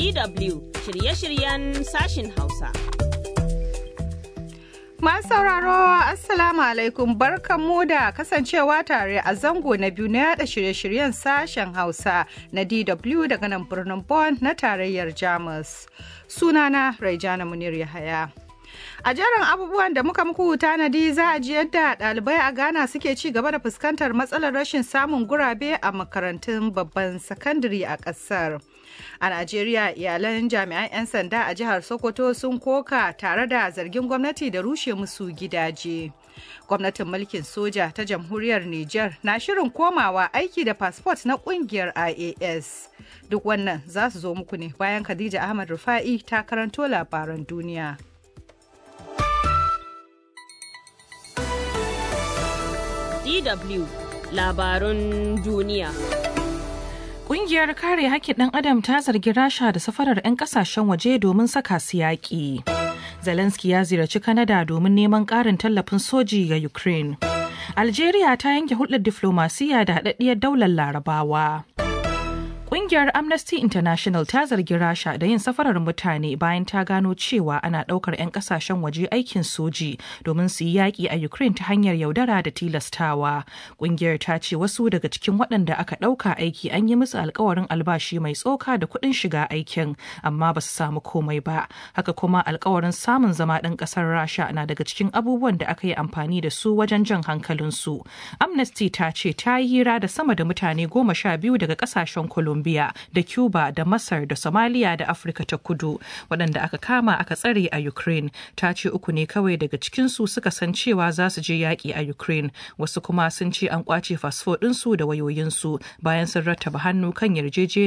DW shirye-shiryen sashin Hausa. Masu sauraro Assalamu alaikum barkanmu da kasancewa tare a zango na biyu na yada shirye-shiryen sashen Hausa na DW daga nan birnin Bonn na tarayyar Jamus. Sunana Raijana Munir Yahaya. A jerin abubuwan da muka muku tanadi za a ji yadda ɗalibai a Ghana suke ci gaba da fuskantar matsalar rashin samun gurabe a makarantun babban sakandare a ƙasar. A Najeriya iyalan jami'an 'yan sanda a jihar Sokoto sun koka tare da zargin gwamnati da rushe musu gidaje. Gwamnatin mulkin soja ta jamhuriyar Nijar na shirin komawa aiki da fasfot na kungiyar IAS. Duk wannan za su zo muku ne bayan Khadija Ahmad Rufa'i ta karanto labaran duniya. DW labarun duniya. Ƙungiyar kare haƙƙin ɗan adam ta zargi Rasha da safarar 'yan ƙasashen waje domin saka su yaƙi. Zelensky ya ziyarci Kanada domin neman ƙarin tallafin soji ga Ukraine. Algeria ta yanke hulɗar diflomasiyya da haɗaɗɗiyar daular Larabawa. Ƙungiyar Amnesty International ta zargi Rasha da yin safarar mutane bayan ta gano cewa ana ɗaukar 'yan ƙasashen waje aikin soji domin su yi yaƙi a Ukraine ta hanyar yaudara da tilastawa. Ƙungiyar ta ce wasu daga cikin waɗanda aka ɗauka aiki an yi musu alkawarin albashi mai tsoka da kuɗin shiga aikin, amma ba su samu komai ba. Haka kuma alkawarin samun zama ɗan ƙasar Rasha na daga cikin abubuwan da aka yi amfani da su wajen jan hankalinsu. Amnesty ta ce ta yi hira da sama da mutane goma sha biyu daga ƙasashen Colombia. Colombia da Cuba da Masar da Somalia da Afirka ta kudu waɗanda aka kama aka tsare a Ukraine ta ce uku ne kawai daga cikinsu suka san cewa za su je yaƙi a Ukraine wasu kuma sun ce an ƙwace fasfo ɗinsu da wayoyinsu bayan sun rattaba hannu kan yarjejeniya